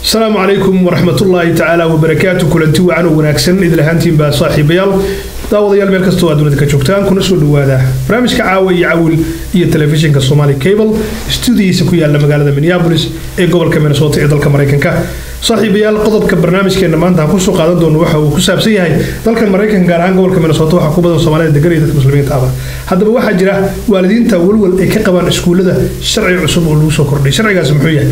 asalaamu calaykum waraxmatullaahi tacaala wabarakaatu kulanti wacan oo wanaagsan idil ahaantiinbaa saaxiibayaal daawadayaal meel kastoo aad dunida ka joogtaan kuna soo dhawaada barnaamijka caawa iyo cawil iyo telefishinka somali cable stuudiyiisa ku yaala magaalada minneabolis ee gobolka minnesota ee dalka maraykanka saaxiibayaal qodobka barnaamijkeena maanta aan kusoo qaadan doono waxa uu ku saabsan yahay dalkan maraykanka gaar ahaan gobolka minnesota waxaa ku badan soomaalida degan iyo dadka muslimiinta ahba haddaba waxaa jira waalidiinta walwal ay ka qabaan iskuullada sharci cusub oo lagu soo kordhay sharcigaasi muxuu yahay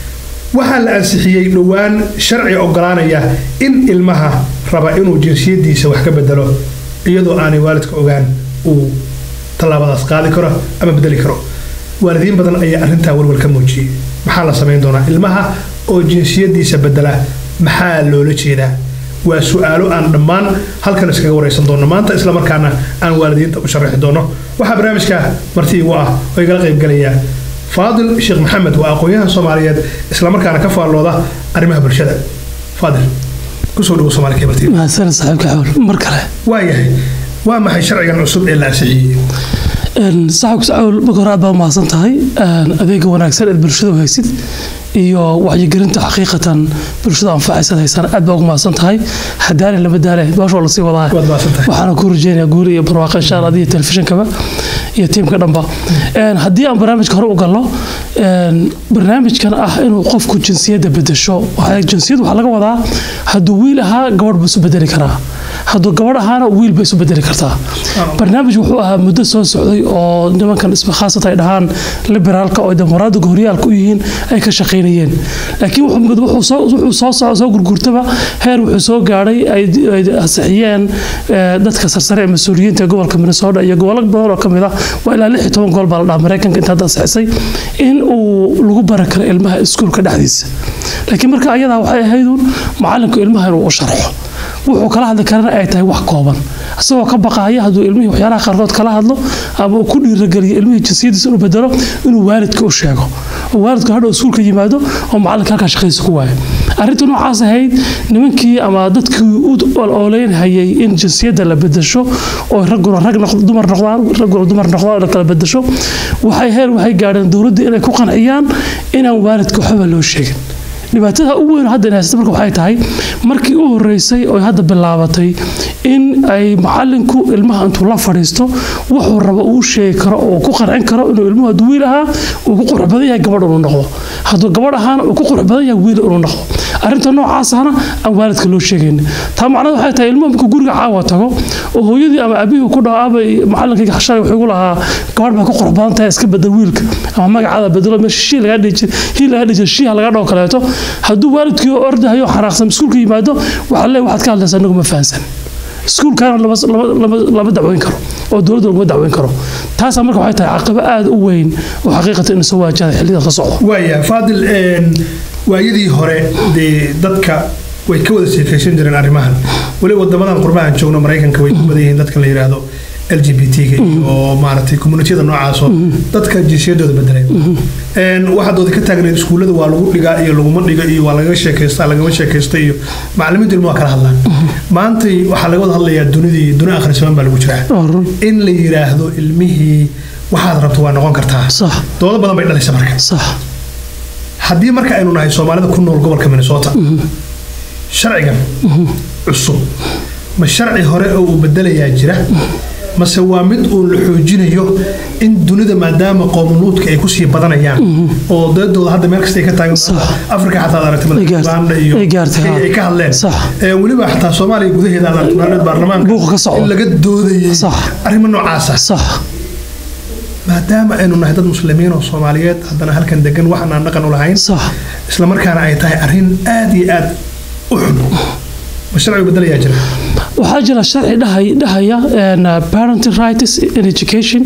waxaa la ansixiyey dhowaan sharci ogolaanaya in ilmaha raba inuu jinsiyadiisa wax ka bedelo iyadoo aanay waalidka ogaan uu tallaabadaas qaadi karo ama bedeli karo waalidiin badan ayaa arrintaa walwal ka muujiyey maxaa la samayn doonaa ilmaha oo jinsiyadiisa bedela maxaa loola jeedaa waa su-aalo aan dhammaan halkan iskaga waraysan doono maanta islamarkaana aan waalidiinta u sharaxi doono waxaa barnaamijka marti igu ah oo igala qaybgalaya faadil sheekh maxamed waa aqoon-yahan soomaaliyeed islamarkaana ka faallooda arrimaha bulshada faadil kusoo dhawo somaali cable tv mahadsan saaxiibka xawl mar kale waayahay waa maxay sharcigan cusub ee la ansixiyey saaxiibka xawl marka hore aad baa umahadsan tahay adeega wanaagsan eed bulshada u haysid iyo wacyigelinta xaqiiqatan bulshada anfacaysaad haysaan aad baa ugu mahadsan tahay hadaale lama daale baashoo lasii wadaa waad mahadsantahay waxaana ku rajeynayaa guuri iyo barwaaqo insha allah adiyo telefishinkaba iyo tiimka dhanba haddii aan barnaamijka hore u galno barnaamijkan ah inuu qofku jinsiyadda bedesho jinsiyad waxaa laga wadaa hadduu wiil ahaa gabadh buu isu bedeli karaa hadduu gabadh ahaana wiil bay isu bedeli kartaa barnaamij wuxuu ahaa muddo soo socday oo nimankan isma khaasata ay dhahaan liberaalka oo dimuqraadiga horyaalka u yihiin ay ka shaqaynayeen laakiin wuxuu soo gurgurtaba heer wuxuu soo gaadhay ay ansixiyeen dadka sarsare ee mas-uuliyiinta ee gobolka minnesota iyo gobollo badan oo kamid ah waa ilaa lix iyo toban gool baa la dhaha maraykanka inta hadda ansixisay in uu lagu bari karo ilmaha iskuulka dhexdiisa laakiin marka ayadaa waxay ahaydun macalinku ilmaha inuu u sharxo wuxuu kala hadli karana ay tahay wax kooban isagoo ka baqaaya hadduu ilmihii waxyaalaha qaarkood kala hadlo ama uu ku dhiirageliyo ilmihii jinsiyadiisa inuu bedelo inuu waalidka u sheego oo waalidku hadhow iskuulka yimaado oo macalinka halkaa shaqadiisa ku waayo arrinta noocaas ahayd nimankii ama dadkii u ooleynhayay in jinsiyadda la bedesho oo ragguna rag dumar noqdaan ragguna dumar noqdaan la kala bedesho waxay heer waxay gaadheen dowladda inay ku qanciyaan inaan waalidka waxba loo sheegin dhibaatada ugu weyn hadda haysta marka waxay tahay markii u horeysay oo hadda bilaabatay in ay macalinku ilmaha intuu la fadhiisto wuxuu rabo uu sheegi karo oo ku qancin karo inuu ilmuhu hadduu wiil ahaa uu ku qurux badan yahay gabadh inuu noqdo hadduu gabadh ahaana uu ku qurux badan yahay wiil inuu noqdo arrinta noocaasana aan waalidka loo sheegayn taa macnada waxay tahay ilmuhu markuu guriga caawa tago oo hooyadii ama abihii ku dhaho abay macalinkayga shalay wuxuu igu lahaa gabadh baa ku qurux badan tahay iska bedel wiilka ama magacaada bedelo meesha shii lagaa dhihi hii lagaa dhihi shiiha laga dhaho kaleeto hadduu waalidkii ordahayo xanaaqsan iskuulka yimaado waxaa leeyahay waxaad ka hadlaysaa anagu ma fahansan iskuulkaana lama dacweyn karo oo dowladda laguma dacweyn karo taasaa marka waxay tahay caqabo aada u weyn oo xaqiiqatan inuu soo waajahay xillidan ka socdo waaya faadil waayadii hore dee dadka way ka wada sheekaysan jireen arrimahan weli wadamadan qurbahan joogno maraykanka way ku badan yihiin dadka la yidhaahdo l g b t-ga iyo maaragtay communitiyada noocaasoo dadka jinsiyadooda bedelay waxaad ooda ka taagnayd iskuullada waa lagu dhigaa iyo laguma dhiga iyo waa lagaga sheekaysta lagama sheekaysta iyo macalimiintu ilmu waa kala hadlaan maantay waxaa laga wada hadlayaa dunidii duni akhrisamaan baa lagu jiraa in la yidhaahdo ilmihii waxaad rabto waa noqon kartaa doodo badan bay dhalaysa marka haddii marka aynu nahay soomaalida ku nool gobolka minnesota sharcigan cusub ma sharci hore oo uu bedelayaa jira mase waa mid uun la xoojinayo in dunida maadaama qowmuluudka ay kusii badanayaan oo dadooda hadda meel kasta ay ka taagan afrika xataa ad aragtay uganda iyo ay ka hadleen weliba xataa soomaaliya gudaheeda ad aragtay baarlamaanka in laga doodayay arrimo noocaasa maadaama aynu nahay dad muslimiin oo soomaaliyeed haddana halkan degan waxaan aan dhaqan u lahayn islamarkaana ay tahay arrin aad iyo aad u xun ma sharcigu bedelayaa jira waxaa jira sharci dhahaya parenting rights in education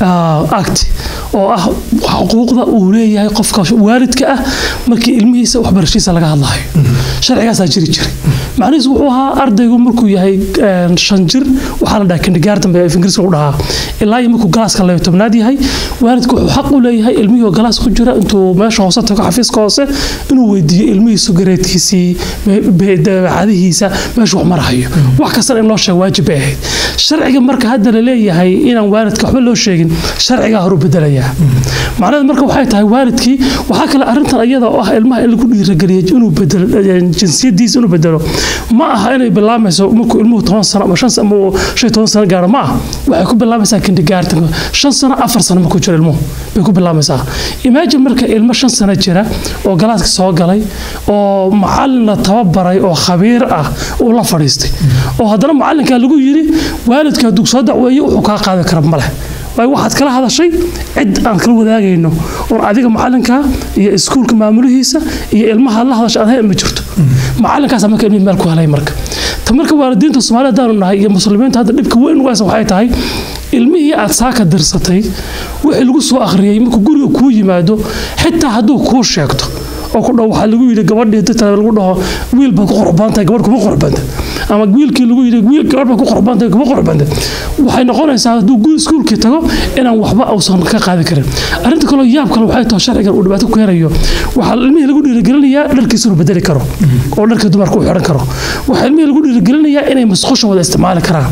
act oo ah xuquuqda uu leeyahay qofka waalidka ah markii ilmihiisa waxbarashiisa laga hadlayo sharcigaasaa jiri jiray macnihiisu wuxuu ahaa ardaygu markuu yahay een, shan jir waxaa la dhahaa kindergarten baa ingiriiska lagu dhahaa ilaa iyo markuu galaaska labayo tobnaad yahay waalidku wuxuu xaq u leeyahay ilmihii oo galaas ku jira intuu meesha hoose tago xafiiska hoose inuu weydiiyo ilmihiisu gareedkiisii me- be- dabeecadihiisa meeshu wax marahayo wax kastana in loo sheego waajib bay ahayd sharciga marka hadda la leeyahay inaan waalidka waxba loo sheegin sharcigaa horu bedelayaa macnaheed marka waxay tahay waalidkii waxaa kale arrintan iyada oo ah ilmaha in lagu dhiirageliyo inuu bedelo eh, jinsiyadiisa inuu bedelo ma aha inay bilaamayso markuu ilmuhu toban sano ama shan ama uu shan iyo toban sano gaaro ma aha waxay ku bilaamaysaa kindergarten shan sano afar sano markuu jiro ilmuhu bay ku bilaamaysaa imagine marka ilmo shan sano jira oo galaaska soo galay oo macalin la tababaray oo khabiir ah uu la fadhiistay oo haddana macalinkaa lagu yiri waalidka hadduu soo dacweeyo wuxuu kaa qaadi kara ma leh waayo waxaad kala hadashay cid aan kala wadaagayno oon adiga macalinka iyo iskuulka maamulihiisa iyo ilmaha la hadasha aad ma jirto macalinkaas marka ilmihii meel ku helay marka ta marka waalidiinta soomaaliya haddaanu nahay iyo muslimiinta hadda dhibka weyn ugaasa waxay tahay ilmihii aad saaka dirsatay wixii lagu soo akhriyey markuu guriga kuu yimaado xitaa hadduu kuu sheegto oo ku dhaho waxaa lagu yidhi gabadhii dadka lagu dhaho wiil baad ku qurban tahay gabadh kuma qurbanta ama wiilkii lagu yidhi wiil gabadh baad ku qurban tahay kuma qurbanta waxay noqonaysaa hadduu guri iskuulkii tago inaan waxba uusan ka qaadi karin arrinta kaloo yaab kale waxay tahay sharcigan uu dhibaato ku keenayo waxaa ilmihii lagu dhiirigelinayaa dharkiisa inuu bedeli karo oo dharka dumarka uu xidhan karo waxaa ilmihii lagu dhiirigelinayaa inay musqusha wada isticmaali karaan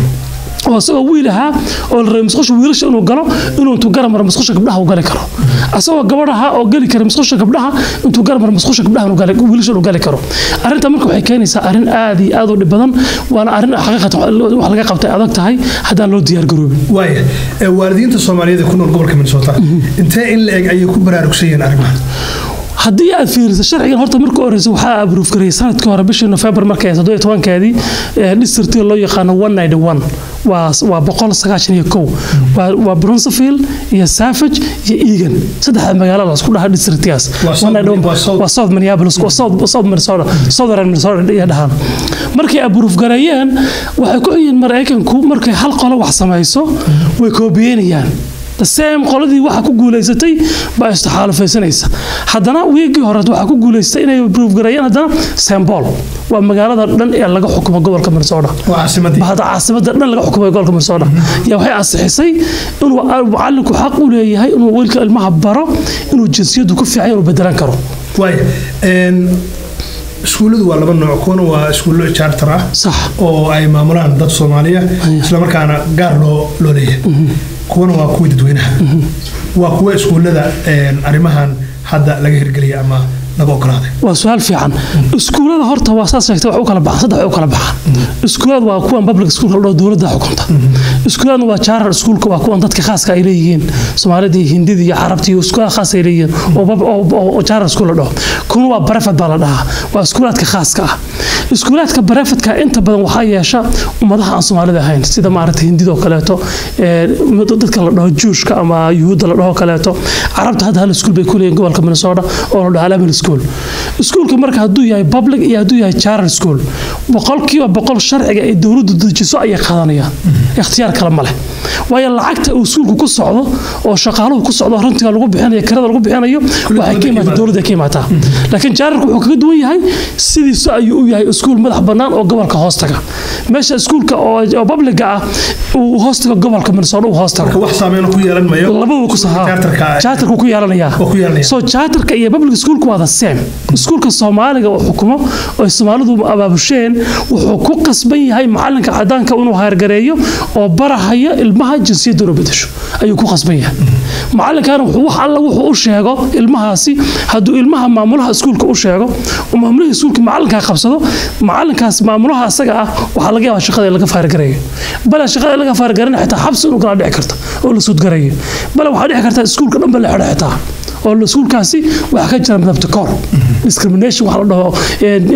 oo isagoo wiil ahaa oo la rabay musqusha wiilasha inuu galo inuu intuu garamar musqusha gabdhaha u gali karo asagoo gabadh ahaa oo geli kara musqusha gabdhaha intuu garamar musqusha gabdhaha inuu gali- wiilasha inuu gali karo arrinta marka waxay keenaysaa arrin aad iyo aad u dhib badan waana arrin xaqiiqatan wax laga qabtay adag tahay haddaan loo diyaar garoobin waaya ee waalidiinta soomaaliyeed ee ku nool gobolka minnesota intee in la eg ayay ku baraarugsan yihiin arrimahan haddii aad fiiriso sharcigan horta marka horeysa waxaa abruuf gareeyay sanadkii hore bishii nofembar markay ahayd toddobiyo tobankeedii districtiga loo yaqaano one ninety one waa waa boqol sagaashan iyo kow waa waa brunsfield iyo savage iyo egan saddexda magaalo la isku dhaha districtigaas Waa South- 191 waa South- waa south minneapolis waa south south minnesota southern minnesota iyo dhahaan markay abruuf gareeyeen waxay ku yihiin maraykanku markay hal qolo wax samayso way koobiyeynayaan the same qoladii waxa ku guulaysatay baa istixaalufaysanaysa haddana wiigii hore waxaa ku guulaystay inay abruuf gareeyeen haddana sembol waa magaalada dhan ee laga xukumo gobolka minnesota waa caasimadii bahda caasimada dhan laga xukumay gobolka minnesota yaa waxay ansixisay inuu macalinku xaq u leeyahay inuu wiilka ilmaha baro inuu jinsiyadu ku fiican inuu bedelan karo waaya een, iskuulladu waa laba nooc kuwana waa iskuullo charter ah sax oo ay maamulaan dad soomaaliya islamarkaana gaar loo loo leeyahay kuwana waa kuwii dadweynaha waa kuwa iskuullada een, arrimahan hadda laga hirgeliyay ama laga ogolaaday waa su-aal fiican iskuulada horta waa saas sheegtay wax u kala baxan saddex way u kala baxan iskuulada waa kuwan public schoolka la dhaho dowladda xukunta iskuuladna waa charter schoolka waa kuwan dadka khaaska ay leeyihiin soomaalida iyo hindida iyo carabta iyo iskuulada khaas ay leeyihiin oo pub- oo- oo oo charter school la dhaho kuna waa barefad baa la dhahaa waa iskuulaadka khaaska ah iskuulaadka barefadka inta badan waxaa yeesha ummadaha aan soomaalida ahayn sida maaragtay hindida oo kaleeto ee, dadka la dhaho juushka ama yuhuudda la dhaho kaleeto carabta hadda hal iskuul bay ku leeyihin gobolka minnesota oo la dhaho alamin school iskuulka marka hadduu yahay public iyo hadduu yahay charter school boqolkiiba boqol sharciga ay dowladdu dejiso ayay qaadanayaan ikhtiyaar kale ma leh waayo lacagta uu iskuulku ku socdo oo shaqaaluhu ku socdo rantiga lagu bixinayo kirada lagu bixinayo waxay ka imaataa dowladda ka imaataa laakiin charterku wuxuu kaga duwan yahay sidiisu ayuu u yahay iskuul madax bannaan oo gobolka hoos taga meesha iskuulka oo oo publiga ah uu hoos tago gobolka minnesota uu hoos tago marka wax saameyn ku yeelan mayo labadaba ku sahaa Charterka- charterku ku yeelanaya oo ku yeelanaya. so charterka iyo public schoolku waa the same iskuulka soomaaliga uu xukumo oo soomaalidu abaabusheen wuxuu ku qasban yahay macalinka cadaanka inuu haargareeyo oo barahaya ilmaha jinsiyadda inuu bedesho ayuu ku qasban yahay macalinkana wuxuu wax alla wuxuu u sheego ilmahaasi hadduu ilmaha maamulaha iskuulka u sheego oo maamulaha iskuulka macalinkaa qabsado macalinkaas maamulaha asaga ah waxaa laga yaabaa shaqada in laga faargareeyo bale shaqada in laga faargarana xitaa xabsi inuu kala dhici karta oo la suudgarayo bale waxaa dhici karta iskuulka dhan ba la xidho xitaa oo iskuulkaasi waxaa ka jira midabta koor discrimination waxa la dhaho een,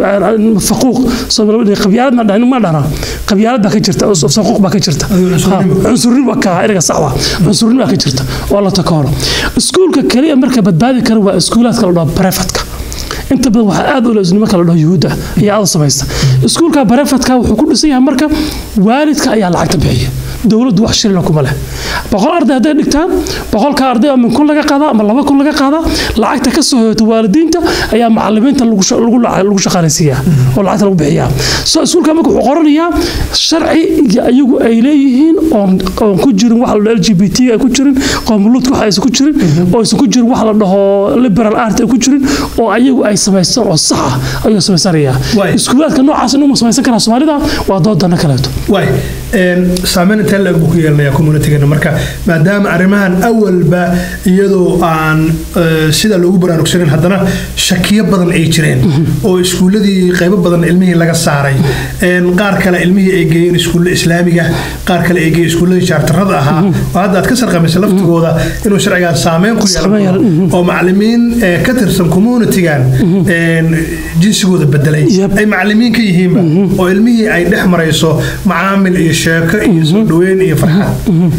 in faquuq Soomaali qabyaalad ma dhahan ma dhana qabyaalad baa ka jirta oo faquuq baa ka jirta Adigo cunsurnimo. Ha, cunsurin waa ka erga sax waa cunsurin baa ka jirta oo la takooro iskuulka kaliya marka badbaadi kara waa iskuulaadka la dhaho brefatka inta badan waxaa aad u leeyahay marka la dhaho yuhuudda ayaa aad u samaysta iskuulka barefadka wuxuu ku dhisan yahay marka waalidka ayaa lacagta bixiya dowladdu wax shilina kuma leh boqol arday hadday dhigtaan boqolka arday oo min kun laga qaadaa ama laba kun laga qaadaa lacagta ka soo hoyata waalidiinta ayaa macalimiinta lagu sha- lagu laca- lagu shaqaalaysiiyaa oo lacagta lagu bixiyaa so iskuulka marka wuxuu qoranayaa sharci iyo ayagu ay leeyihiin oon oon ku jirin wax la dhaho l g b t ay ku jirin qoomuluudka wax aysan ku jirin oo aysan ku jirin wax la dhaho liberal art ay ku jirin oo ayagu ay samaystaan oo sax ah ayuu samaysanayaa Waay. iskuulaadka noocaas inuu samaysan karaa soomaalida waa doodana kaleeto waay een, saameyn intee leeg buu ku yeelanayaa communitygeena marka maadaama arrimahan awalba iyadoo aan eh, sida loogu baraarugsanin haddana shakiyo badan ay jireen oo iskuuladii qaybo badan ilmihii laga saaray een, qaar kale ilmihii ay geeyeen iskuulla islaamiga qaar kale ay geeyeen iskuulladii jaartarada ahaa oo hadda aad ka sarqamaysa laftigooda inuu sharcigaan saameyn ku Saameyn yeelan yeelan, oo macalimiin eh, ka tirsan communitygan een, jinsigooda bedelay Yep. ay macalimiin ka yihiinba oo ilmihii ay dhex marayso macaamil iyo sheeko iyo soo dhaweyn iyo farxad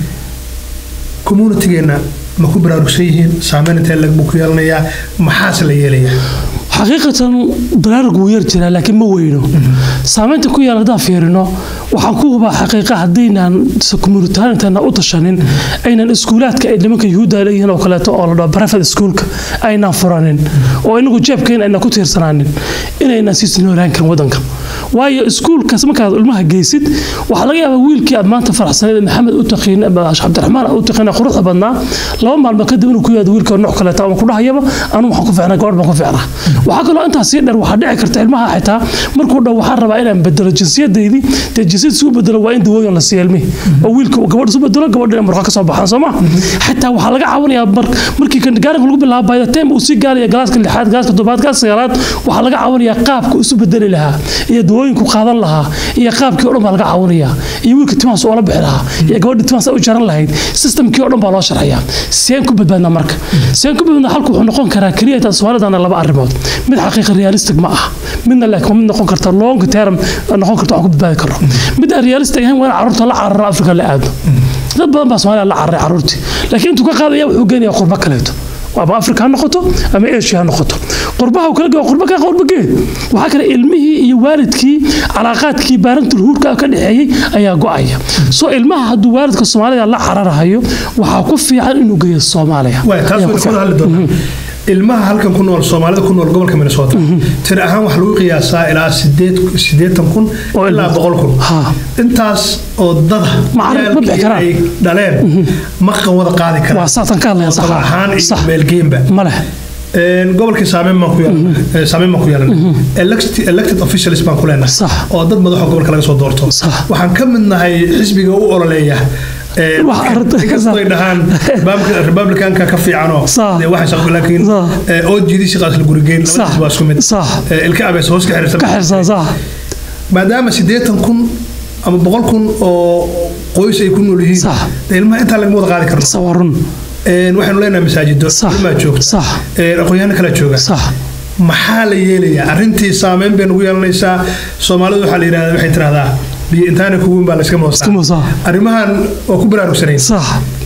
communitygeenna ma ku baraarugsan yihiin saameyn intee lag buu ku yeelanayaa maxaase la yeelayaa xaqiiqatan baraarug wuu yar jiraa laakiin ma weyno saamaynta ku yaal haddaan fiirino waxaan ku hubaa xaqiiqa haddaynaan communitarian intayna u tashanin aynan iskuulaadka ay nimanka yuhuudda leeyihiin oo kaleeto oo la dhaho private schoolka aynaan furanin oo inagu jeebkeena aynan ku tiirsanaanin inaynan sii noolaan karin wadanka waayo iskuulkaas markaad ilmaha geysid waxaa laga yaabaa wiilkii aad maanta faraxsaneed ee maxamed u taqiin ama cabdiraxmaan u taqiin ee quruxda badnaa laba maalmood kadib inuu ku yaado wiilka nooc kaleeto ama ku dhahayaba anu waxaan ku fiicnaa gabadh baan ku fiicnaa waxaa kaloo intaas sii dheer waxaa dhici karta ilmaha xitaa markuu dhow waxaan rabaa inaan bedelo jinsiyadaydii dee jinsiyad isu bedelo waa in dawooyin la siiyo ilmihii oo wiilka uu gabadh isu bedelo gabadh inay murqa ka soo baxaan soo ma xitaa waxaa laga caawinayaa mar markii kindergartenka lagu bilaabo by the time uu sii gaaraya galaaska lixaad galaaska toddobaad galaaska sagaalaad waxaa laga caawinayaa qaabka isu bedeli lahaa iyo dawooyinku qaadan lahaa iyo qaabkii oo dhan baa laga caawinayaa iyo wiilka timahaas oola bixi lahaa iyo gabadha timahaas ay u jaran lahayd systemkii oo dhan baa loo sharxayaa seen ku badbaadnaa marka seen ku badbaadnaa halku wuxuu noqon karaa keliya intaan soomaalidana laba arrimood mid xaqiiqa realistic ma ah midna laakiin mid noqon karta long term noqon karta wax ku badbaadi karo mid aan realistic ahayn waa in carruurta la cararo afrika la aado dad badan baa soomaaliya la cararay carruurtii laakiin intuu ka qaadaya wuxuu geenayaa qurbo kaleeto ama afrika ha noqoto ama asia ha noqoto qurbaha uu kala geo qurba kaa qurba gee waxaa kale ilmihii iyo waalidkii calaaqaadkii baarantul huurka ka dhexeeyey ayaa go-aya soo ilmaha hadduu waalidka soomaalida la cararahayo waxaa ku fiican inuu geeyo soomaaliya waay taas Ayaa ku waynu fiican. ka hadli doonaa ilmaha halkan ku nool soomaalida ku nool gobolka minnesota tir ahaan waxaa lagu qiyaasaa ilaa sideed sideetan kun Oo ilaa ilmo. boqol kun Ha. intaas oo dada Ma carruur ma bixi ciyaalkii karaan. ay dhaleen ma qan wada qaadi waa karaan saatan ka hadlaya oo sax daba ahaan iyo sax meelgeynba ma leh Een, gobolkii saameyn baan ku yeelanay saameyn baan ku yeelanay Elected- elected officials baan ku leenahay Sax. oo dad madaxa gobolka laga soo doorto Sax. waxaan ka mid nahay xisbiga u ololeeya Een, Wax arrinta- inkastoo ay dhahaan Republican- republicanka ka fiicanoo Sax. dee waxay shaqo laakiin Sax. ee, oo jiidisi qaas la gurigeyn Sax. labadiis waa isku mid Sax. Ee, ilka abees hoos ka xiriirsan ka xirsan sax maadaama siddeetan kun ama boqol kun oo qoys ay ku nool yihiin Sax. dee ilmaha intaa lagama wada qaadi karno sawarun Een, waxaynu leenahay masaajido Sax. ilmaa joogta Sax. Een, aqoonyahanno kala jooga sax maxaa la yeelayaa arrintii saameyn bay nagu yeelanaysaa soomaalidu waxaa la yidhahdaa waxay tidhahdaa biyo intaana kuguun baa layska moosaa Iska moosaa. arrimahan waa ku baraarugsanayn sax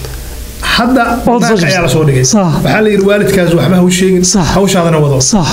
hadda Oo banaanka soo ayaa la soo dhigay Sax. waxaa la yidhi waalidkaas waxba ha u sheegin Sax. hawshaadana wado sax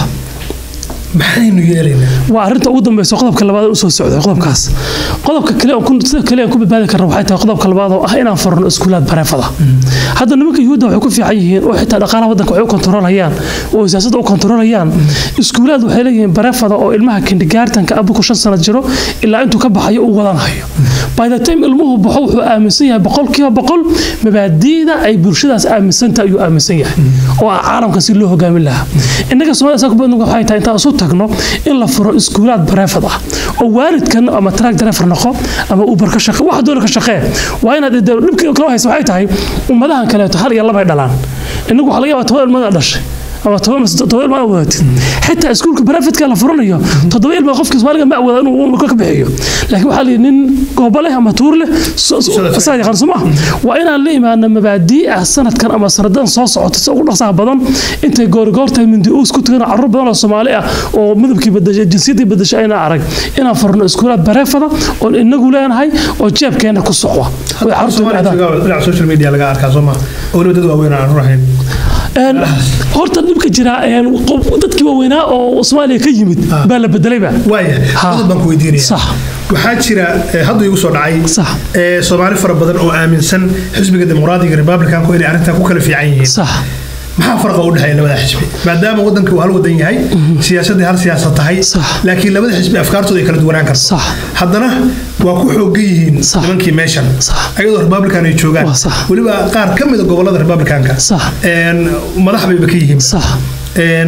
maxaynu yeelaynaa waa arrinta ugu dambeysa qodobka labaad usoo socday qodobkaas qodobka kale oo ku- sida kale aan ku badbaadi karna waxay tahay qodobka labaad oo ah inaan furno iskuulaad bareefada hadda nimanka yuhuudda waxay ku fiican yihiin oo xitaa dhaqaalaha waddanka waxay u kontarolayaan oo siyaasadda u kontarolayaan iskuulaad waxay leeyihiin bareefada oo ilmaha kindigaartanka abuku shan sano jiro ilaa intuu ka baxayo uu wadanhayo by the time ilmuhu baxo wuxuu aaminsan yahay boqolkiiba boqol mabaadi'da ay bulshadaas aaminsanta ayuu aaminsan yahay oo ah caalamka si loo hogaamin lahaa innaga soomaalida saa ku badan waxay tahay intaan isu tagno in la furo iskuulaad bareefad ah oo waalidkan ama track driver noqo ama uber ka shaqe wax doona ka shaqee waa inaad dee dhibka kala haysa waxay tahay ummadahan kaleeto hal iyo laba ay dhalaan innagu waxaa laga yaabaa toban ilmada dhashay ama toban mas- toban ilma wadatid xitaa iskuulka barafidka la furanayo toddoba ilma qofka soomaaliga ma awooda inuu uu ka bixiyo laakiin waxaa layidhi nin goobo leh ama tuur leh so- so- saa yaqaan soo maaha waa inaan la imaana mabaadii ah sanadkan ama sanadan soo socota si ugu dhaqsaha badan intay goorigoortahay mindi uus ku tagan carruur badan oo soomaali ah oo midabkii bedeshay jinsiyaddii bedeshay ayna arag inaan furno iskuulaad bareefada oon inagu leenahay oo jeebkeena ku socda way carruurtu Soomaaliya aadaan dhinaca social media laga arkaa soo ma oo weliba dad waaweyn aan rurahayn Een, horta dhibka jira een, qof- dadkii waaweynaa oo soomaaliya ka yimid Ah. baa la bedelayba waaya Ha. qodob baan ku weydiinaya sax waxaa jira eh, hadda igu soo dhacay Sax. eh, soomaali fara badan oo aaminsan xisbiga dimuqraadiga republicanku inay arrintan ku kala fiican yihiin sax maxaa farqa u dhexeeya labada xisbi maadaama wadanka uu hal wadan yahay siyaasadii hal siyaasad tahay Sax. laakiin labada xisbi afkaartooda ay kala duwanaan karto Sax. haddana waa ku xoogan yihiin Sax. nimankii meeshan Sax. ayadoo republican ay joogaan Waa sax. weliba qaar ka mida gobolada republicanka Sax. een, madax bayba ka yihiin sax een,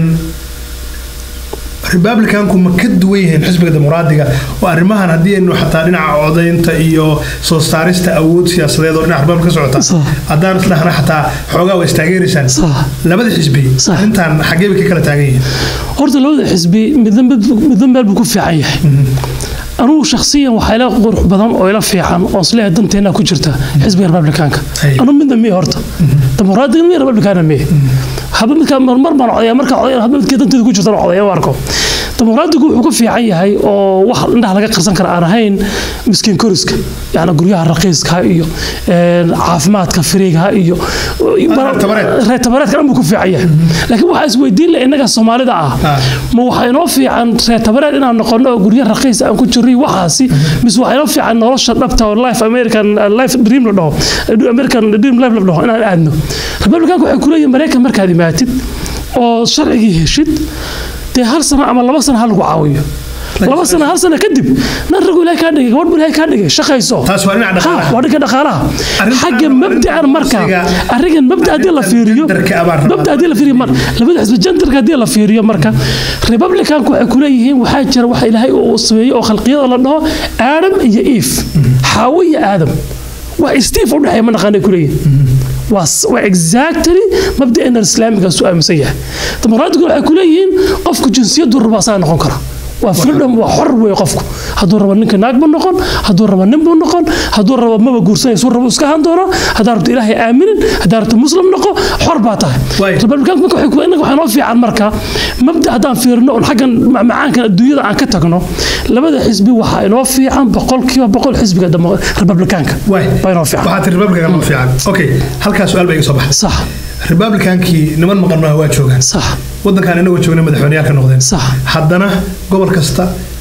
republicanku ma ka duwan yihiin xisbiga dimuqraadiga oo arrimahan haddii aynu xataa dhinaca codaynta iyo soo saarista awood siyaasadeed oo dhinaca republican ka socota Sax. haddaan isdhahna xataa xoogaa way istaageeraysaan Sax. labada xisbi Sax. arrintan xaggee bay ka kala taagan yihiin horta labada xisbi midna midna meel buu ku fiican yahay anugu shakhsiyan waxaa ila qurux badan oo ila fiican oo isleeyahay danteena ku jirta xisbiga republicanka Ay. anu midna miye horta dimuqraadiga miye republicana miye haba midkaa marmar baan codaya markaa codaya haba midkii danteeda ku jirta codaya u arko dimuqraadigu wuxuu ku fiican yahay oo wax indhaha laga qarsan kara aan ahayn miskiin koriska yani guryaha raqiiska iyo een, caafimaadka firiiga iyo reer tabareed. reer tabareedka dhan buu ku fiican yahay laakiin waxaa isweydiin leh innaga soomaalida ah Ah. ma waxaa inoo fiican reer tabareed inaan noqono oo guryo raqiis aan ku jirro iyo waxaasi mise waxaa inoo fiican nolosha dhabta oo life american life dream la dhaho american dream life la dhaho inaan aadno republicanka waxay kuleeyihin maraykan markaad imaatid oo sharcigii heshid dee hal sano ama laba sano ha lagu caawiyo laba sano hal sano kadib nan ragu ilahay kaa dhigay gabadh bu ilahay kaa dhigay shaqayso Taas waa dhinaca dhaqaalaha. Ha, waa dhanka dhaqaalaha Arrintan- xagga mabdacan marka arrintan- arrinkan mabda haddii la fiiriyo genderka abaan rabaa. mabda haddii la fiiriyo mar labada xisbi genderka haddii la fiiriyo marka republicanku waxay ku leeyihiin waxaa jira waxa ilaahay uu sameeyey oo khalqiyada la dhaho aadam iyo eve xaawo iyo aadam waa steve u dhexeeya ma naqaanay ku leeyihin waa s- waa exactly mabda'eenan islaamigaas u aaminsan yahay dimuqraadigu waxay ku leeyihiin qofku jinsiyadu raba asaga noqon kara waa freedom waa xor wey qofku hadduu rabo ninka naag buu noqon hadduu rabo nin buu noqon hadduu rabo maba guursanaysu rabo iska han doona haddaa rabto ilaahay aaminin haddaa rabto muslim noqo xor baa tahay Waay. republicanku marka waxay ku- innaga waxaa noo fiican marka mabda haddaan fiirino oon xaggan macmacaankan adduunyada aan ka tagno labada xisbi waxaa inoo fiican boqolkiiba boqol xisbiga demo- republicanka waay baa inoo fiican waxaa tiri republican ma fiican okay halkaas su-aal baa iga soo baxday sax republicankii niman maqan maaha waa joogaan sax wadankan inagoo joogna madaxweyneyaal ka noqdeen Sax. haddana gobol kasta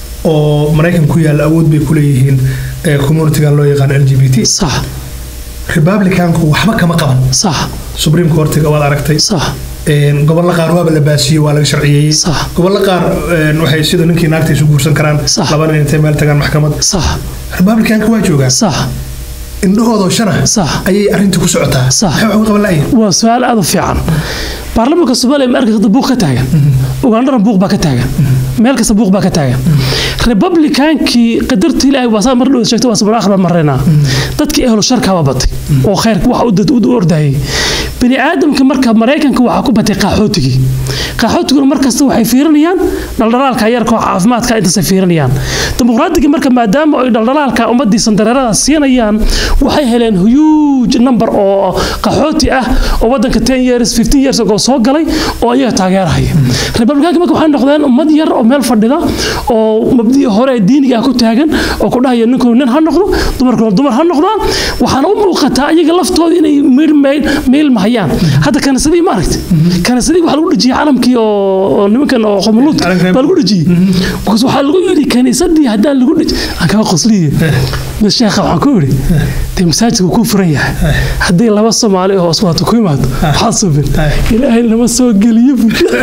oo maraykan ku yaalla awood bay ku leeyihiin ee communitygan loo yaqaan l g b t sax republicanku waxba kama qaban sax supreme courtiga waad aragtay sax Een, gobollo qaar waaba la baasiyey waa laga sharciyeeyey Sax. gobollo qaar een, waxay sida ninkii naagta isu guursan karaan Sax. laba nin intay meel tagaan maxkamad sax republicanka waa joogaan sax indhahoodoo shana Sax. ayay arrinta ku socotaa Sax. maxay wax uga qaban la'yihin waa su-aal aad u fiican baarlamaanka soomaaliya ma arkaysa buuq ka taagan ugandhana buuq baa ka taagan meel kasta buuq baa ka taagan republicankii qadartii ilaahay waa saa mar dhow sheegtay waa sabir akhbar marreynaa dadkii ehlo sharkaaba batay oo khayrka waxa u dad- u ordayay bini aadamka marka maraykanka waxaa ku batay qaxootigii qaxootiguna markasta waxay fiirinayaan dhaldhalaalka yarka oo caafimaadka intaasay fiirinayaan dimuqraadiga marka maadaama ay dhaldhalaalka ummadii sandareerada siinayaan waxay heleen huge number oo qaxooti ah oo wadanka 10 years 15 years ago soo galay oo ayaga taageerahaya republicanka marka waxay noqdeen ummad yar oo meel fadhida oo mabdii hore ee diiniga ah ku taagan oo ku dhahaya ninku nin ha noqdo dumarkuna dumar ha noqdaan waxaana u muuqataa iyaga laftooda inay meel mahayaan hadda kanisadii ma aragti kanisadii waxaa lagu dhejiyey calamkii oo oo nimankan oo qomoluudka baa lagu dhejiyey because waxaa lagu yidhi kanisadii haddaan lagu dheji aan kaga qosliye bas sheekha waxaan ku yidhi dee masaajidka kuu furan yahay haddii laba soomaali oo osmaato ku yimaado waxaa subin ilaahay lama soo geliyo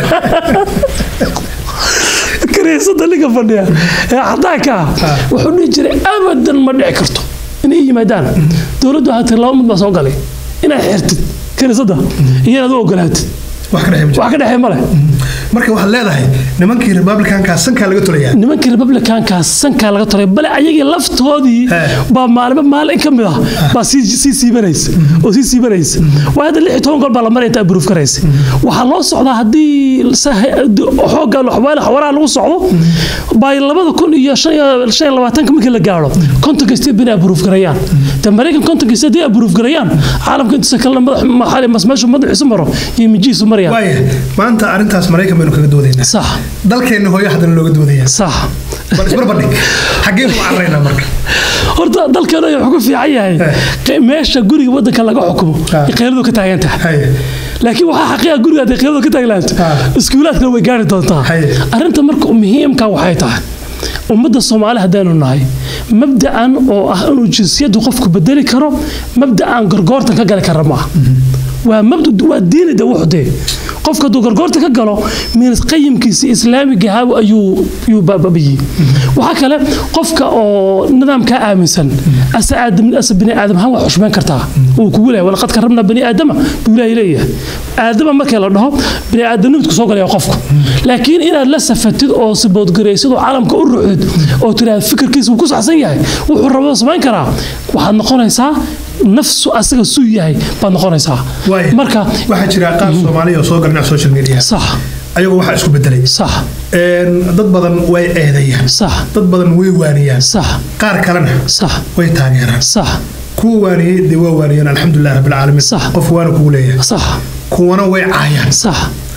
kaniisada ninka fadhiya ee cadaanka ah wuxuu dhihi jiray abadan ma dhici karto inay yimaadaan dowladdu waxaa tiri laba mid baa soo galay inaad xirtid kaniisada iyo inaad u ogolaatid wax ka dhexeey wax ka dhexee male marka waxaad leedahay nimankii republicanka sankaa laga tolayaa nimankii republicanka sankaa laga tolay bale ayagii laftoodii baa maalmo maalin ka mid ah baa sii sii siibanaysa oo sii siibanaysa waa hadda lix iyo toban gool baa la maraya inta aburuuf karaysa waxaa loo socdaa haddii xoogga xawaale xawaraha lagu socdo baa labada kun iyo shan iyo shan iyo labaatanka markii la gaaro kontonka state bina aburuuf garayaan de maraykan kontonka state haddii aburuuf garayaan caalamka intiisa kalena madax maxali masmeeshu madaxiisu maro iyo mijihiisu marayaan waaya maanta arrintaas maraykan baynu kaga doodaynaa sax dalkeenna hooyo haddana looga doodaya sax bal isbarbardhig xaggeen ku carraynaa marka horta dalkeena wuxuu ku fiican yahay meesha guriga wadanka laga xukumo qayladu ka taagan tahay laakiin waxaa xaqiiqa guriga hadday qiyaamada ka taaglaato Ah. iskuulaadkana way gaari doontaa Haye. arrinta marka muhiimka waxay tahay ummadda soomaali haddaynu nahay mabda'an oo ah inuu jinsiyaddu qofku bedeli karo mabda'an gorgoortan ka gali kara maaha waa mabda waa diini de wuxdee qofka hadduu gorgoorta ka galo minas qayimkiisa islaamiga ahaa ayuu ayuu baabiyey waxaa kale qofka oo nidaamkaa aaminsan ase aadam ase bini aadam ahaan waa xushmeyn kartaa uu kugu leeyahay walaqad karramna bani aadama buu ilaahay leeyahay aadama markii la dhaho bini aadamnimidku soo galaya qofku laakiin inaad la safatid oo siboodgaraysid oo caalamka u ruxid oo tiraahd fikirkiisa wuu ku saxsan yahay wuxuu rabo samayn karaa waxaad noqonaysaa nafsu asaga suu yahay baad noqonaysaa Waay. marka waxaa jira qaar soomaaliya oo soo galnaa social media sax ayagoo waxaa isku bedelay sax Een, dad badan way eedayaan sax dad badan way waaniyaan sax qaar kalena sax way taageeraan sax kuwa waaniyey dee waa waaniyeen alxamdulilah rabbilcaalamiin Sax. qof waana kugu leeyahay sax kuwana way caayaan sax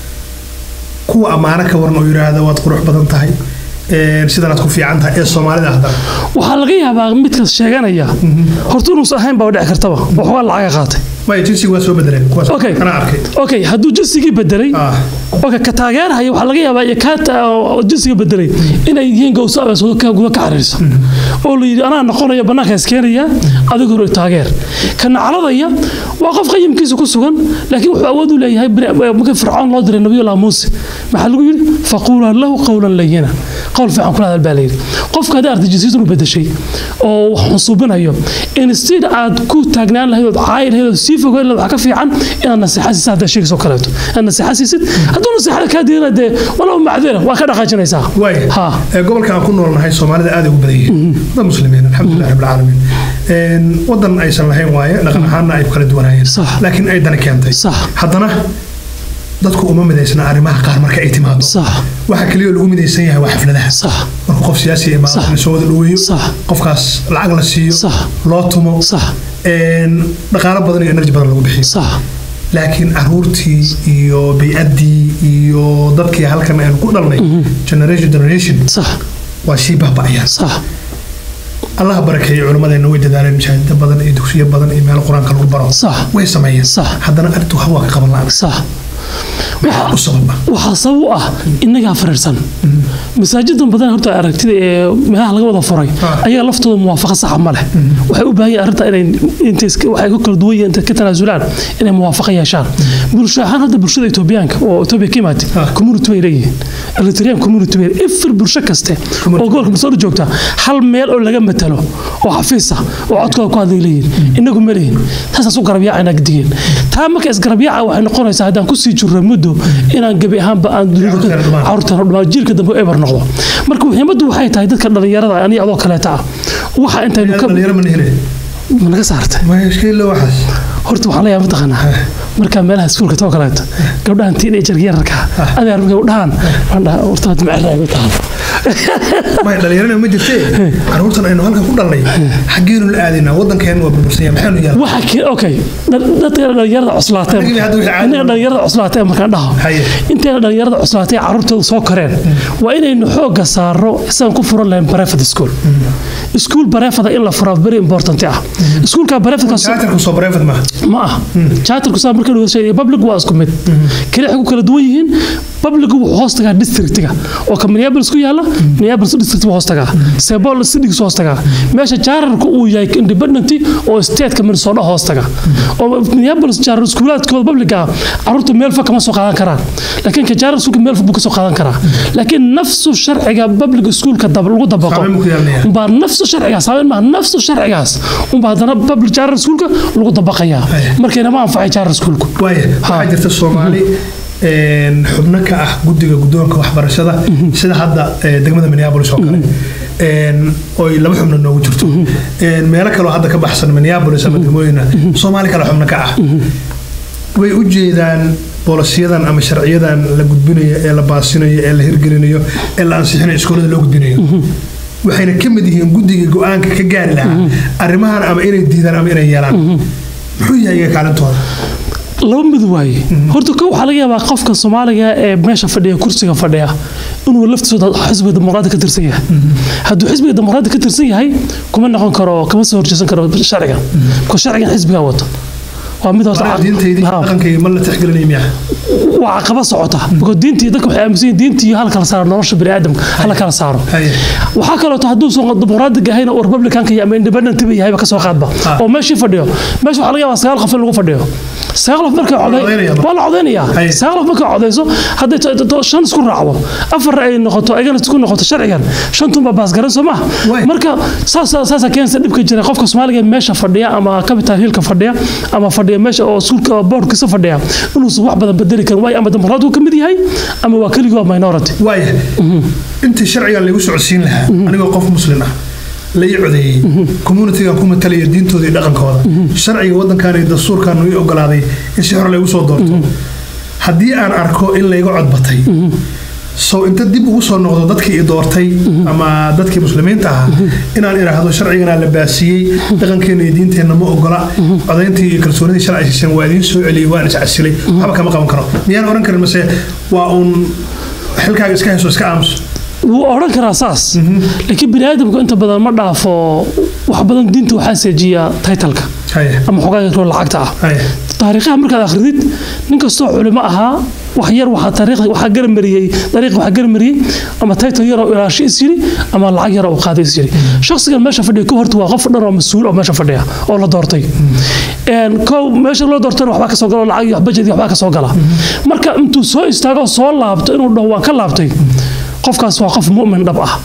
kuwa ammaano ka waran oo yidhaahda waad qurux badan tahay een, sidanaad ku fiican tahay ee soomaalida haddana waxaa laga yaabaa midkaas sheeganaya horta inuusan ahayn baa dhici kartaba waxoogaa lacaga qaatay maya jinsiga waa soo bedeleen kuwaas Okay. kana arkay okay hadduu jinsigii bedelay Ah. okay ka taageerahaya waxaa laga yaabaa iyo kaa ta- oo jinsiga bedelay inay yihiin gowso abeesoodo ka guda ka xariirsa oo la yidhi anaa noqonaya bannaanka iskeenaya adigu hore taageer ka nacladaya waa qof qayimkiisa ku sugan laakiin wuxuu awood u leeyahay bini- markii fircoon loo diray nabiyullah muuse maxaa lagu yidhi faquulaa lahu qawlan layina qowl fiican kula hadal baa layidhi qofka haddii arday jinsiyadu u bedeshay oo wax xusuubinayo instead aad ku taagnaan lahayd ood caayi lahayd ood sii fogeyn lahayd waxaa ka fiican inaad nasiixa siisid haddaa sheegayso kaleeto inaad nasiixa siisid hadduu nasiixada kaa diina dee walow macdira waa ka dhaqaajinaysaa waay ha ee, gobolka aan ku noolnahay soomaalida aad ay ugu badan yihiin dad muslimiin alxamdulilah rabbilcaalamiin Een, wadan aysan lahayn waaye dhaqan ahaanna ay ku kala duwanaayeen Sax. laakiin ay dani keentay Sax. haddana dadku uma midaysna arrimaha qaar marka ay timaado sax waxa keliya oo lagu midaysan yahay waa xafladaha sax marka qof siyaasi imaado Sax. la soo wada dhaweeyo Sax. qofkaas lacag la siiyo Sax. loo tumo sax een, dhaqaalo badan iyo energy badan lagu bixiyo sax laakiin caruurtii iyo bey'addii iyo dadkii halkan aynu ku dhalnay generation generation sax waa sii baaba'ayaan sax allaha barakeeyo culimmadeenna way dadaaleen mashaahida badan iyo dugsiyo badan iyo meelo qur-aanka lagu baro Sax. way sameeyeen Sax. haddana arrintu waxba waa ka qaban la'aan sax maxaa u sababa waxaa sabab u ah innagaa fariirsan masaajidan badan horta aragtida ee meelaha laga wada furay Ah. ayaga laftooda muwaafaqa saxa ma leh waxay u baahan yihiin arrinta inay intay iska- waxay ku kala duwan yihiin intay ka tanaasulaan inay muwaafaqa yeeshaan bulsho ahaan hadda bulshada etoobiyaanka oo etoobiya ka imaatay Ah. community bay leeyihiin eritrean community bay ifir bulsho kaste oo gobolka masoor joogta hal meel oo laga matalo oo xafiis ah oo codkooda ku hadlay leeyihiin inagu ma leeyihin taasaas u garabyaaca digeen taa marka isgarabyaaca waxay noqonaysaa haddaan kusii jirro muddo inaan gebi ahaanba aan dunida Carruurteena dhumaan. carruurteena dhumaan jiilka dambe eber noqdo marka muhiimaddu waxay tahay dadka dhallinyarada aniga adoo kaleeta ah waxa intaynu ka dhalinyaro ma nihine ma naga saartay maya ishkiilo waxaas horta waxaan leeyahay mataqaanaa markaa meelaha iskuulka too kaleeto gabdhahan teenager yararka adeer markay u dhahaan waan dhahaa horta hadda macallin ay ku tahay maya dhalinyarana ma jirtee caruurtan aynu halkan ku dhalnay xaggeenu la aadaynaa waddankeenu waa burbursan yahay maxaanu yaala waxa ke okay dad- dadka dhalinyarada cuslaatee Anigii hadda wixii caadi innaga dhalinyarada cuslaatee markaan dhaho Haye. intayna dhalinyarada cuslaatee carruurtooda soo koreen waa inaynu xoogga saaro isagan ku furan lahayn barefad school iskuul barefada in la furaa very important ah iskuulka barefadkaas jaatarku soo bareefad maaha ma ah charterku saa marka lagu sheegay public waa isku mid kale waxay ku kala duwan yihiin public wuxuu hoos tagaa districtiga oo ka Minneapolis ku yaala Minneapolis district buu hoos tagaa Sebol city buu hoos tagaa meesha charterku uu yahay independent oo state ka Minnesota hoos tagaa oo Minneapolis charter iskuulaadkooda public ah carruurta meel fog kama soo qaadan karaan laakiin ka charter iskuulka meel fog buu ka soo qaadan karaa laakiin nafsu sharciga public iskuulka dab lagu dabaqo Saameyn buu ku yeelanayaa. umbaa nafsu sharcigaas saameyn maaha nafsu sharcigaas umbaa haddana public charter iskuulka lagu dabaqayaa Haya. markayna ma anfacay charter iskuulku waaya waxaa Ha. jirta soomaali een, xubno ka ah guddiga guddoonka waxbarashada sida hadda ee, degmada minneapolis oo kale een, oy laba xubno noogu jirto Een, meelo kaloo hadda ka baxsan minneapolis ama degmooyina soomaali kale xubno ka ah way u jeedaan boolosyadan ama sharciyadan la gudbinayo ee la baasinayo ee la hirgelinayo ee la ansixinayo iskoolada loo gudbinayo waxayna ka mid yihiin guddiga go-aanka ka gaari lahaa arrimahan ama inay diidaan ama inay yeelaan muxuu yahay iyaga kaalintooda laba mid waaye horta ko waxaa laga yaabaa qofka soomaaliga ee meesha fadhiya kursiga fadhiya inuu laftiisooda xisbiga dimuqraadi ka tirsan yahay hadduu xisbiga dimuqraadi ka tirsan yahay kuma noqon karo kama soo horjeesan karo sharcigan ko sharcigan xisbigaa wato waa mid horta Marka diintaydii Ha. dhaqankayga ma la tixgelinaya miyaa waa caqaba socota because diintii dadka waxay aaminsan yihiin diintii hal kala saaro nolosha bini'aadamka hala kala saaro Haye. waxaa kaleeto hadduu soo dimuqraadiga ahayna oo republicanka iyo ama independent ba yahayba kasoo qaadba Ah. oo meeshii fadhiyo meesha waxaa laga yaabaa sagaal qof in lagu fadhiyo sagaal qof markay coday codaynaya marka. waa la codaynayaa Haye. sagaal qof markay codayso hadday to- to- to- shan isku raacdo afar ay noqoto ayagana isku noqoto sharcigan shantunba baasgaran soo maha Waay. marka saasa saasa keensa dhibka jira qofka soomaaliga ee meesha fadhiya ama capital hillka fadhiya ama fadhiya meesha oo suulka boardkiisa fadhiya inuusan wax badan bedeli karin waayo ama dimuqraadigu ka mid yahay ama waa keligii waa minority waaya intii sharcigan lagu socodsiin lahaa anigoo qof muslin ah la ii codeeyey communitygan ku matalaya diintooda iyo dhaqankooda sharciga waddankan iyo dastuurkan ii ogolaaday in si hore laygu soo doorto haddii aan arko in layga codbatay sow inta dib ugu soo noqdo dadkii i doortay ama dadkii muslimiinta ahaa inaan idhaahdo sharciganaa la baasiyey dhaqankeena iyo diinteenna ma ogola codayntii iyo kalsoonidii sharci shishan waa idiin soo celiyey waan iscasilay waxba kama qaban karo miyaan oran karin mase waa uun xilkaaga iska hayso iska aamuso wuu odhan karaa saas laakiin bini aadamku inta badan ma dhaafo wax badan diinta waxaa seejiya titleka haye ama xogaa yaroo lacagta ah haye taariikhaha markaad akhridid nin kastoo culimo ahaa wax yar waxaa taariikhda waxaa garamariyey dariiq waxaa garamariyey ama title yaroo ilaasho is yiri ama lacag yaroo uu qaaday is yiri shakhsigan meesha fadhiya ka horta waa qof dhan oo mas-uul oo meesha fadhiya oo la doortay Een, kow meesha loo doortana waxbaa kasoo gala oo lacag iyo budget iyo waxbaa kasoo gala marka intuu soo istaago soo laabto inuu dhaho waan ka laabtay qofkaas waa qof mu'min dhab ah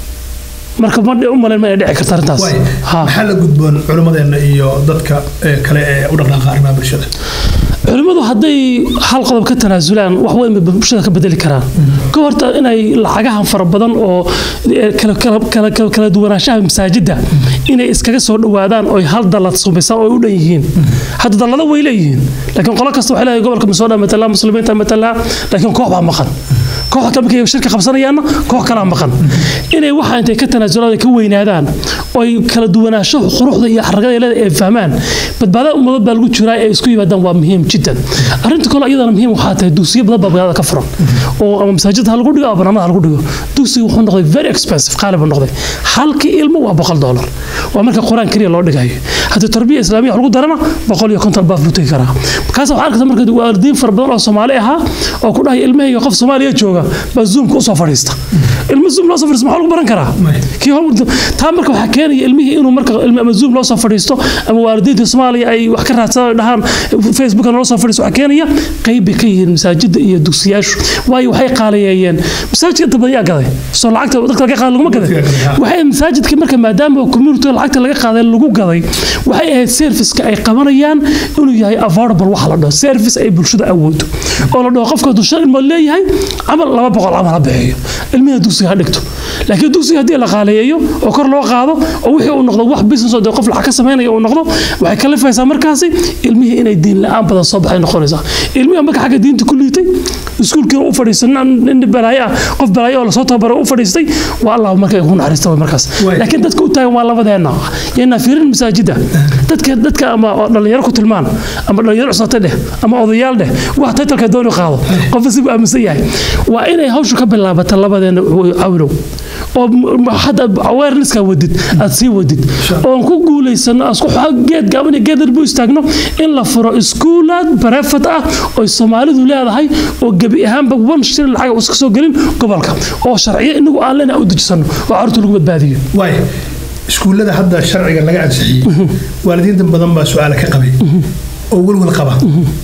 marka ma u malayn ma inay dhici karta arrintaas waay Ha. maxaa la gudboon culimmadeenna iyo dadka eh, kale ee u dhaqdhaqaaqa arrimaha bulshada culimmadu hadday hal qodob ka tanaasulaan wax weyn bay bulshada ka bedeli karaan ka horta inay lacagahan fara badan oo eh, kala- kala- kala- kala kala duwanaanshaha masaajidda inay iskaga soo dhowaadaan oy hal dallad sumaysaan oo ay u dhan yihiin hadda dallado way leeyihiin laakiin qolo kasta waxay leedahay gobolka masooda matalaa muslimiinta matalaa laakiin koox baa maqan koox kale markay shirka qabsanayaanna koox kalaa maqan inay waxa intay ka tanaasulaan ay ka weynaadaan oo ay kala duwanaansho quruxda iyo xaragada leeda ay fahmaan badbaadada ummadad baa lagu jiraa ee isku yimaadaan waa muhiim jiddan arrinta kale iyadana muhiim waxaa tahay dugsiyo badan baa magaalada ka furan oo ama masaajid ha lagu dhigo ama barnaamada ha lagu dhigo dugsiga wuxuu noqday very expensive qaali buu noqday halkii ilmo waa boqol doolar waa marka qur-aan keliya loo dhigayo haddii tarbiya islaamiya wax lagu darana boqol iyo konton baaf buu tegi karaa markaas waxaa arkaysa marka waalidiin fara badan oo soomaali ahaa oo ku dhahaya ilmahayga qof soomaaliya jooga baa zoomka usoo fadhiista ilmo zoom loo soo fadhiista maxaa lagu baran karaa May. kii hor taa marka waxaa keenaya ilmihii inuu marka ilmi ama zoom loo soo fadhiisto ama waalidiinta soomaaliya ay wax ka raadsadaan dhahaan facebook loo soo fadhiisto waxaa keenaya qayb bay ka yihiin masaajida iyo dugsiyaashu waayo waxay qaaliyeeyeen masaajidka inta badan yaa gaday soo lacagta dadka laga qaaday laguma gaday Dadka gaday, ha. waxay masaajidka marka maadaama community lacagta laga qaaday lagu gaday waxay ahayd serviceka ay qabanayaan inuu yahay affordable waxa la dhaho service ay bulshada awoodo oo la dhaho qofka hadduu shan ilmood leeyahay camal laba boqol camal ha bixiyo ilmiha dugsiga ha dhigto laakiin dugsiga haddii la qaaleeyo oo kor loo qaado oo wixii uu noqdo wax business oo dee qof lacag ka samaynaya uu noqdo waxay kalifaysaa markaasi ilmihii inay diin la-aan badan soo baxay noqonaysaa ilmihi marka xagga diinta ku liitay iskuulkiina u fadhiistay nin nin balaayo ah qof balaayo oo lasoo tababaray u fadhiistay waa allah markay ku naxariista way markaas Waay. laakiin dadka u taagan waa labadeena yaynaa fiirin masaajida dadka dadka ama dhalinyaro ku tilmaan ama dhalinyaro cusate dheh ama odayaal dheh wax taytalka dooni qaado qofka si buu aaminsan yahay waa inay hawshu ka bilaabata labadeena cawlow oo m- hadda awareness-ka wadid aad sii wadid oon ku guulaysano aan isku xo- geed gaaban iyo geed dheer bu istaagno in la furo iskuulaad bareefad ah oo soomaalidu leedahay oo gebi ahaanba wan shilin lacag iska soo gelin gobolka oo sharciyo inagu aan lena u dejisano oo carruurta lagu badbaadiyo waay iskuullada hadda sharciga laga ansixiyey waalidiinta badan baa su-aala ka qabay oo welwel qaba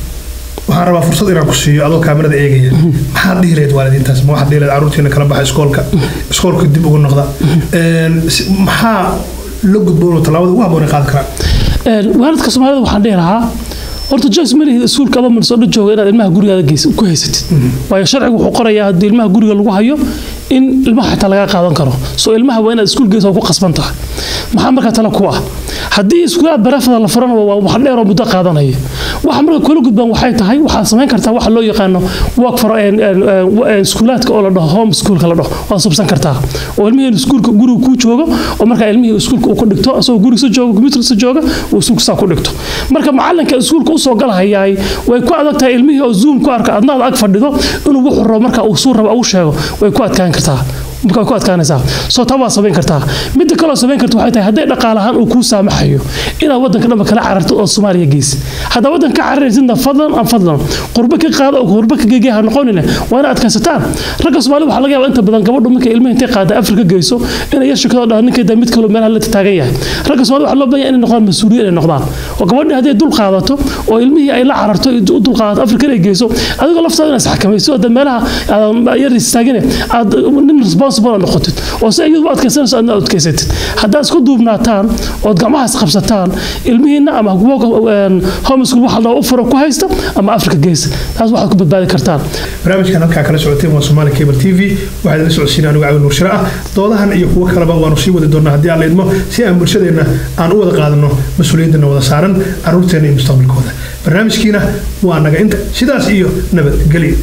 waxaan rabaa fursad inaan ku siiyo adoo kaamirada eegaya maxaad dhihi lahayd waalidiintaas ma waxaad dhihi lahayd carruurtiina kala baxa iskoolka iskoolka dib ugu noqda Een, si- maxaa la gudboon oo tallaabada ugu habboon ay qaadi karaan Een, waalidka soomaalida waxaan dhihi lahaa horta joyce ma lihid iskuulka adoo minnesota jooga inaad ilmaha gurigaada geys- ku haysatid waayo sharcigu wuxuu qorayaa haddii ilmaha guriga lagu hayo in ilmaha xitaa laga qaadan karo soo ilmaha waa inaad iskuul geysa ku qasban tahay maxaa markaa tala ku ah haddii iskuulaha barafada la furana waa wax dheer oo muddo qaadanaya waxa marka kula gudbaan waxay tahay waxaad samayn kartaa waxa loo yaqaano work for een- een- een- iskuulaadka oo la dhaho home schoolka la dhaho waad subsan kartaa oo ilmihii iskuulka guriga kuu joogo oo markaa ilmihii iskuulka uu ku dhigto asagoo gurigiisa jooga computerkiisa jooga uu iskuulka saa ku dhigto marka macalinka iskuulka usoo galahayaay way ku adag tahay ilmihii oo zoom ku arka adna aad ag fadhido inuu wuxuu rabo marka uu suu rabo uu sheego way ku adkaan kartaa marka way ku adkaanaysaa soo taa waa samayn kartaa midda kaloo samayn karta waxay tahay hadday dhaqaale ahaan uu kuu saamaxayo inaad waddanka dhanba kala cararto oo soomaaliya geysi haddaa waddanka ka cararaysidna fadlan aan fadlan qurbo ka qaada oo qurbo ka geegaya ha noqonine waa inaad adkaysataan ragga soomaalida waxaa laga yaabaa inta badan gabadhu markay ilmaha intay qaada afrika geyso inay yar shukado dhaha ninkeeda mid kaloo meelaha la taagan yahay ragga soomaalida waxaa loo baahan yahay inay noqdaan mas-uuliyiin inay noqdaan oo gabadhii hadday dul qaadato oo ilmihii ay la cararto u dul qaadato afrika inay geyso adigoo laftaada inaad isxakamayso oo meelaha yar istaagine aad nin responsible noqotid oo si iyadu adkaysanayso aadna adkaysatid haddaad isku duubnaataan ood gacmahaas qabsataan ilmihiina ama homeschool waxa la u furo ku haysta ama afrika geysa taas waxaad ku badbaadi kartaan barnaamijkan halkaa kala socoteen waa Somali Cable TV waxaa la socodsiinaa anigu Cawil Nuur Shira ah doodahan iyo kuwa kaleba waanu sii wadi doonaa haddii aan la idmo si aan bulshadeena aan u wada qaadano mas-uuliyaddana wada saaran caruurteena iyo mustaqbalkooda barnaamijkiina waa naga inta sidaas iyo nabadgelyo